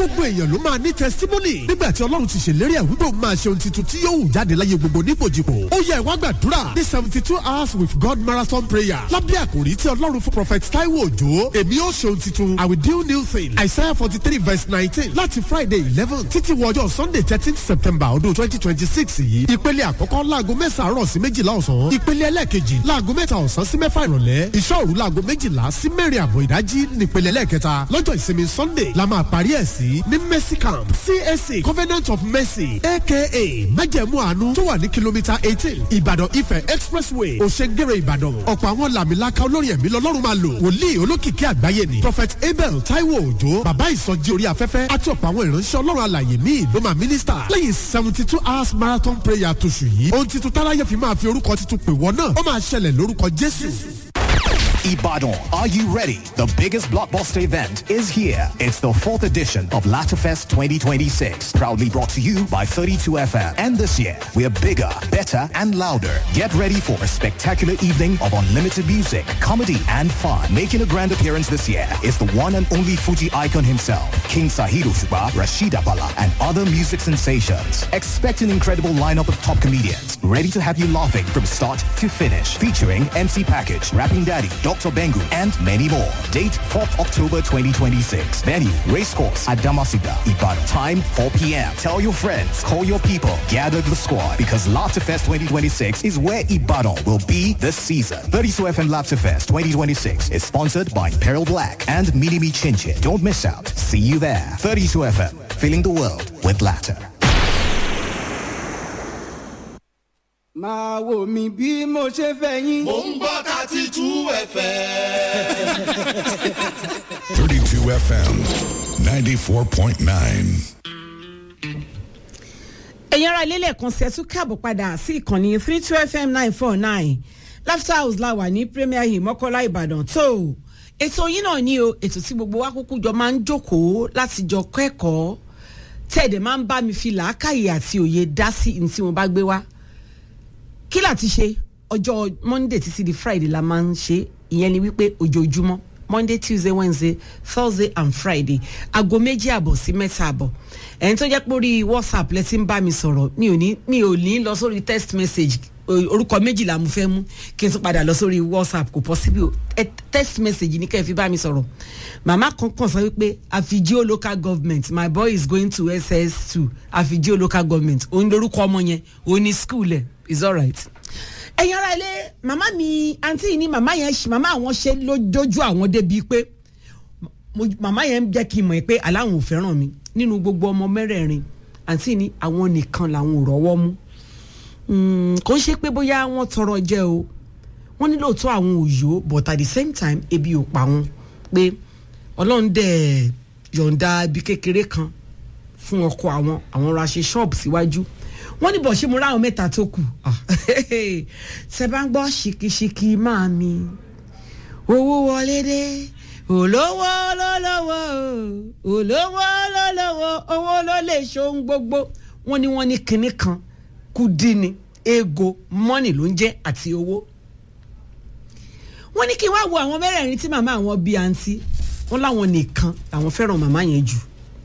gbogbo èèyàn ló máa ní testimony nígbà tí ọlọ́run ti ṣèlérí ẹ̀ wípé òun máa ṣe ohun tuntun tí yóò wù jáde láyé gbogbo nípòjìpò ó yẹ ìwà gbàdúrà ní seventy two hours with God marathon prayer lábẹ́ àkòrí tí ọlọ́run fún prophet Taiwo Òjó èmi yóò ṣe ohun tuntun I will do new thing Isaiah forty three verse nineteen láti Friday eleven títí wọ ọjọ́ Sunday thirteen September ọdún twenty twenty six yìí ìpele àkọ́kọ́ láago mẹ́sàn-án àárọ̀ sí méjìlá ọ̀sán ìpele ẹlẹ́ẹ̀kejì láago mẹ́ta ọ̀sán sí mẹ́fà ìrọ̀lẹ́ ìṣọ́ òru láago méjìlá sí mẹ́rin àbọ̀ ìdájí nípele ẹlẹ́ẹ̀kẹta lọ́jọ́ ìsinmi Sunday la máa parí ẹ̀ sí ní Mercy Camp CAC Covenant of Mercy aka májẹ̀mú àánú tó wà ní kìlómítà eighteen Ìbàdàn Ifẹ̀ Expressway Òṣèǹgèrè Ìbàdàn ọ̀pọ̀ àwọn làmìlaka olórin ẹ̀mí lọ́lọ́run máa lò wòlíì olókìkí àgbáyé ni Prophet Abel Taiwo Òjó bàbá ìsọjí orí afẹ́fẹ́ àti ọ̀pọ̀ àwọn ìránṣẹ́ ọlọ́run alàyè míì ló máa mínísítà lẹ́yìn seventy two hours marathon prayer tóṣù yìí ohun titun táráyé fi máa fi orúkọ titun pè wọ́n náà ó máa ṣẹlẹ̀ lórúkọ Jésù. Ibadan, are you ready? The biggest blockbuster event is here. It's the fourth edition of Latafest 2026, proudly brought to you by 32FM. And this year, we're bigger, better, and louder. Get ready for a spectacular evening of unlimited music, comedy, and fun. Making a grand appearance this year is the one and only Fuji icon himself, King Sahiru Shuba, Rashida Bala, and other music sensations. Expect an incredible lineup of top comedians, ready to have you laughing from start to finish. Featuring MC Package, Rapping Daddy, Dr. Bengu, and many more. Date 4th October 2026. Venue, Racecourse at Damasiga, Ibadan. Time 4 p.m. Tell your friends, call your people, gather the squad because Laughterfest 2026 is where Ibadan will be this season. 32 FM Laughterfest 2026 is sponsored by Peril Black and Minimi Chinchin. Don't miss out. See you there. 32 FM, filling the world with laughter. máa wò mí bí mo ṣe fẹ́ yín. mò ń gbọ́ thirty two fm. 32 FM 94.9. ẹ̀yin ará ilé lẹ́ẹ̀kan sí ẹ tún káàbọ̀ padà sí ìkànnì three two fm nine four nine laughter house la wà ní premier hill mọ́kọ́lá ìbàdàn tó ètò yín náà ní o ètò tí gbogbo wa kúkú jọ máa ń jókòó láti jọ kẹ́kọ̀ọ́ tẹ̀dẹ̀ máa ń bá mi fi làákàyè àti òye dá sí ní tí mo bá gbé wá kí láti ṣe ọjọ́ monday títí di friday la máa ń ṣe ìyẹn ni wípé ojoojúmọ́ monday tuesday wednesday thursday and friday aago méjì àbọ̀ sí mẹ́ta àbọ̀ ẹ̀yin tó jẹ́ pé orí whatsapp lẹ ti ń bá mi sọ̀rọ̀ mi ò ní mi ò ní lọ sórí text message orúkọ méjìlá mo fẹ́ mú kí n tún padà lọ sórí whatsapp kò possible o text message ní kẹ́ ẹ fi bá mi sọ̀rọ̀ màmá kan kàn sọ wípé àfijio local government my boy is going to ss2 àfijio local government òun lorúkọ ọmọ yẹn òun ní school ẹ̀ is alright ẹ̀yin ara ilé màmá mi àǹtí yìí ni màmá yẹn màmá àwọn ṣe lójú àwọn débi pé màmá yẹn jẹ́ kí n mọ̀ pé aláwọn ò fẹ́ràn mi nínú gbogbo ọmọ mẹ́rẹ̀ẹ̀rin àǹtí ni àwọn nìkan làwọn ò rọ́wọ́ mú kò ń ṣe pé bóyá wọ́n tọrọ jẹ o wọ́n ní lóòótọ́ àwọn òyò but at the same time ebi ò pa wọn pé ọlọ́run dẹ̀ yọ̀ǹda ibi kékeré kan fún ọkọ àwọn àwọn ra ṣe ṣọ́ọ̀bù síwájú wọ́n ní bọ̀ ṣé mo ráwọn mẹ́ta tó kù ṣe bá ń gbọ́ ṣìkìṣìkì máa mi owó wọlé dé olówó lọ́lọ́wọ́ olówó lọ́lọ́wọ́ owó ló lè ṣohun gbogbo wọ́n ní wọ́n ní kinní kan kùdí ni ego mọ́nì ló ń jẹ́ àti owó wọ́n ní kí n wá wo àwọn mẹ́rẹ̀ẹ̀rin tí màmá àwọn bí àǹtí wọ́n láwọn nìkan làwọn fẹ́ràn màmá yẹn jù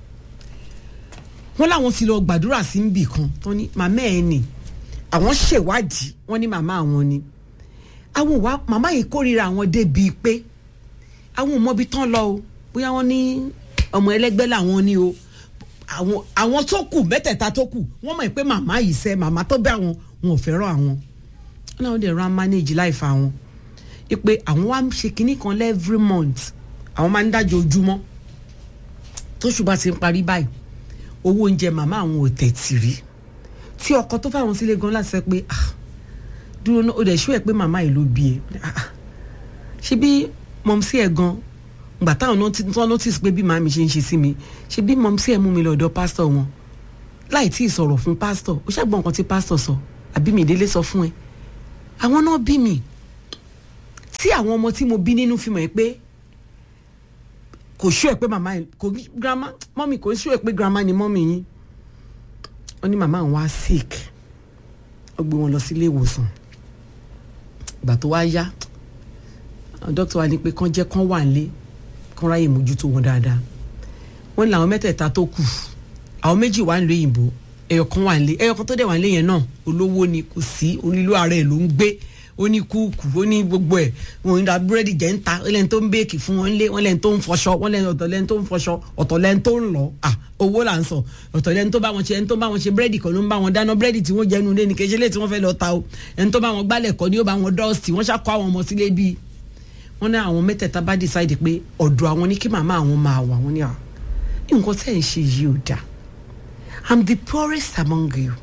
wọ́n láwọn ti lọ gbàdúrà sí níbì kan tó ní màmá ẹ̀ nì àwọn ṣèwádìí wọ́n ní màmá àwọn ni àwọn wa màmá yìí kórìíra àwọn débi pé àwọn ò mọbi tán lọ o bóyá wọ́n ní ọmọ ẹlẹ́gbẹ́ làwọn ní o àwọn àwọn tó kù mẹ́tẹ̀ẹ̀ta tó kù wọ́n mọ̀ pé màmá yìí sẹ́ màmá tó bẹ́ àwọn wọn ò fẹ́ràn àwọn wọ́n náà dẹ̀ ran manage life àwọn pé àwọn wá ṣe kinní kan every month àwọn máa ń dájọ́ ojúmọ́ tóṣù bá ti ń parí báyìí owó oúnjẹ màmá àwọn ò tẹ̀tì rí tí ọkọ tó fáwọn sílé gan láti sọ pé dúró náà ó dẹ̀ ṣú ẹ̀ pé màmá yìí ló bí ẹ ṣé bí mọ̀mísí ẹ̀ gan gbà táwọn náà notice pé bí màmí ṣe ń ṣe sí mi ṣé bí mọ̀mísí ẹ̀ mú mi lọ́dọ̀ pásítọ̀ wọn láì tí ì sọ̀rọ̀ fún pásítọ̀ ó ṣàgbọ́n nǹkan tí pásítọ̀ sọ àbí mi ìdílé sọ fún ẹ àwọn náà bí mi tí àwọn ọmọ tí mo bí nínú fi mọ̀ ẹ́ pé kò ṣú ẹ pé màmá yẹn kò grandma mọ́mì kò ṣú ẹ pé grandma ni mọ́mì yín wọ́n ní màmá àwọn wá sick wọ́n gbé wọn lọ sí ilé ìwòsàn ìgbà tó wá yá dókítà wa ní pé kán jẹ́ kán wà nílé kán ráyè mójútó wọn dáadáa wọ́n ní làwọn mẹ́tẹ̀ẹ̀ta tó kù àwọn méjì wà ń lo òyìnbó ẹyọ kan wà ń lé ẹyọ kan tó dẹ̀ wà ń lé yẹn náà olówó ni kò sí onílù ara ẹ̀ ló ń gbé ó ní kúùkù ó ní gbogbo ẹ̀ wọn ń ra búrẹ́dì jẹ́ ń ta ó lẹ́ni tó ń béèkì fún wọn lé wọn lẹ́ni tó ń fọṣọ wọn lẹ́ni ọ̀tọ̀ lẹ́ni tó ń fọṣọ ọ̀tọ̀ lẹ́ni tó ń lọ à owó là ń sọ ọ̀tọ̀ lẹ́ni tó bá wọn ṣe ẹni tó bá wọn ṣe búrẹ́dì kan ló ń bá wọn dáná búrẹ́dì tí wọ́n jẹ́ nu lé ní kejì lé tí wọ́n fẹ́ lọ ta o ẹni tó bá wọn gbálẹ̀ kọ́ ni ó bá wọn dọ́ọ̀sì wọ́n ṣàkó àwọn ọmọ sílé bíi wọ́n ní àwọn mẹ́tẹ̀ẹ̀ta bá decide pé ọ̀dọ̀ àwọn ní kí màmá àwọn máa wà wọ́n ní à nǹkan tẹ́ ń ṣe yìí ò dáa i'm the poorest among you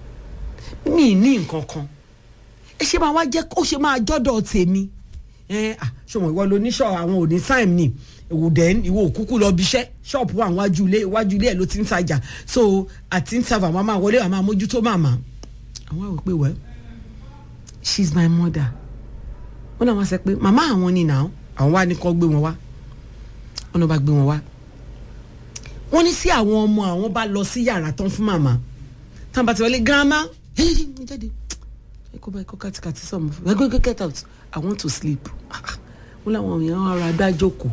mi ní nǹkan kan ẹ ṣe máa wá jẹ́ ó ṣe máa jọ́dọ̀ tèmi ẹ à ṣọmọ ìwọ ló ní ṣọ àwọn ò ní time ni ìwò dẹ́n ìwọ òkúkú lọ bíṣẹ́ ṣọ́ọ̀pù àwọn wájú ilé wájú ilé ẹ̀ ló ti ń tajà so àti ń tàbà máa máa wọlé àmà mójútó màmá àwọn àwọn pé wẹ́ she's my mother wọ́n náà wá sọ pé màmá àwọn ni nà àwọn wá ní kọ́ gbé wọn wá wọ́n náà bá gbé wọn wá wọ́n ní sí àwọn ọmọ àwọn bá lọ sí yàrá tán fún màmá tán bá ti wọlé grandma jáde ẹ kó bá ẹ kó kàtìkàtì sọmọ fún ẹ go get out i want to sleep wọ́n láwọn èèyàn ara dá jókòó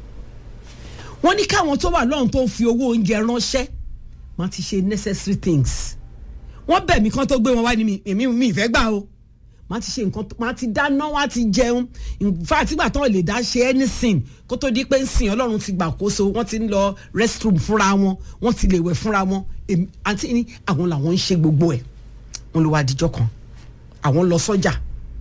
wọ́n ní káwọn tó wà lọ́run tó ń fi owó oúnjẹ ránṣẹ́ wọ́n ti ṣe necessary things wọ́n bẹ̀ mí kán tó gbé wọn wá ní mi èmi mi ìfẹ́ gbà o wọ́n ti ṣe nǹkan wọ́n ti dáná wọ́n ti jẹun nfa àtìgbà tán lè dá ṣe anything kó tó di pé ń sìn ọlọ́run ti gbàkóso wọ́n ti ń lọ restroom fúnra wọn wọ́n ti lè wẹ̀ fúnra wọn àti ní àwọn làwọn ń ṣe gbogbo ẹ̀ wọ́n ló wá dijọ́ kan àwọn lọ sọ́jà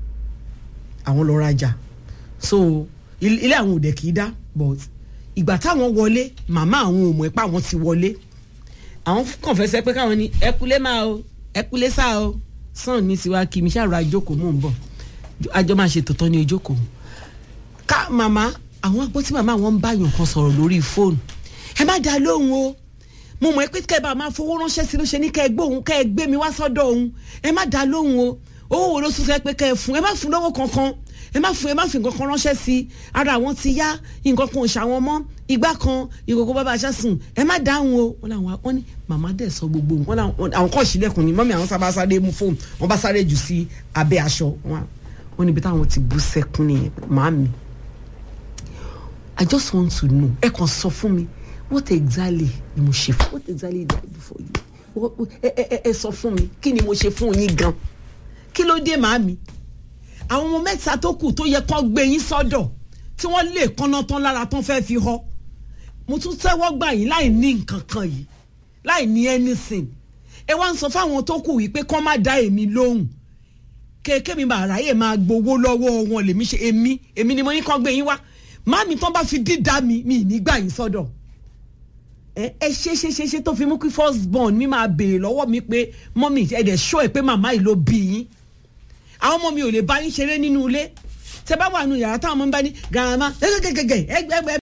àwọn lọ rajà so ilé àwọn òde kì í dá but ìgbà táwọn wọlé màmá àwọn ò mọ̀ ẹ́ pé àwọn ti wọlé àwọn kàn fẹ́ sẹ́ pé káwọn ní ẹkúlé máa o ẹkúlé sá o sàn ní tiwa kí mi ṣàrò àjókòó mò ń bọ̀ àjọ máa ṣe tòótọ́ ní ojókòó ká màmá àwọn agbó tí màmá wọn ń bá yàn kan sọ̀rọ̀ lórí fóònù ẹ má dá lóhùn o mo mọ̀ ẹ́ pé kẹ́ ẹ bá máa fowó ránṣẹ́ sí ló ṣe ní kẹ́ ẹ gbóhùn kẹ́ ẹ gbé mi wá sọ́dọ̀ òun ẹ má dá lóhùn o owó wo ló tún fẹ́ pé kẹ́ ẹ fún ẹ má fún lọ́wọ́ kankan ẹ má fún ẹ má fi nǹkan kan ránṣẹ́ sí ara àwọn ti yá nǹkan kan ò ṣàwọn mọ́ igbá kan ìkòkò bàbá aṣáṣùn ẹ má dáhùn o wọn làwọn wọn ní màmá dẹ̀ sọ gbogbo nǹkan làwọn àwọn kọ́ ìṣílẹ̀kùn ni mọ́mí àwọn sábà sáré mú fóònù wọn bá sáré jù sí abẹ́ aṣọ wọn níbi táwọn ti bú sẹ́kún nìyẹn màámi I just want to know ẹ kàn sọ fún mi what exactly ni mo ṣe fún what exactly did I do for you ẹ ẹ ẹ sọ fún mi kí ni mo ṣe fún yín gan kí ló dé màámi àwọn ọmọ mẹ́ta tó kù tó yẹ kán gbé yín sọ́dọ̀ tí wọ́n lè kánná tán lára tán fẹ́ fi họ mo tún tẹ́wọ́ gbà yín láì ní nǹkan kan yìí láì ní anything ẹ wá ń sọ fáwọn tó kù wípé kán má dá èmi lóhùn kéèké mi máa ráyè máa gbowó lọ́wọ́ wọn lèmi ṣe èmi èmi ni mo ní kán gbé yín wá màmí tán bá fi dídá mi mi ní gbà yín sọ́dọ̀ ẹ ẹ ṣe ṣe ṣe ṣe tó fi mú kí first born mi máa béèrè lọ́wọ́ mi pé mọ́mí ẹ̀ dẹ̀ ṣọ́ ẹ̀ pé màmá yìí ló bí yín àwọn ọmọ mi ò lè bá yín ṣeré nínú ilé tẹ bá wà nù yàrá táwọn ọmọ ń bá ní gàmá gẹgẹgẹgẹ ẹgbẹ ẹgbẹ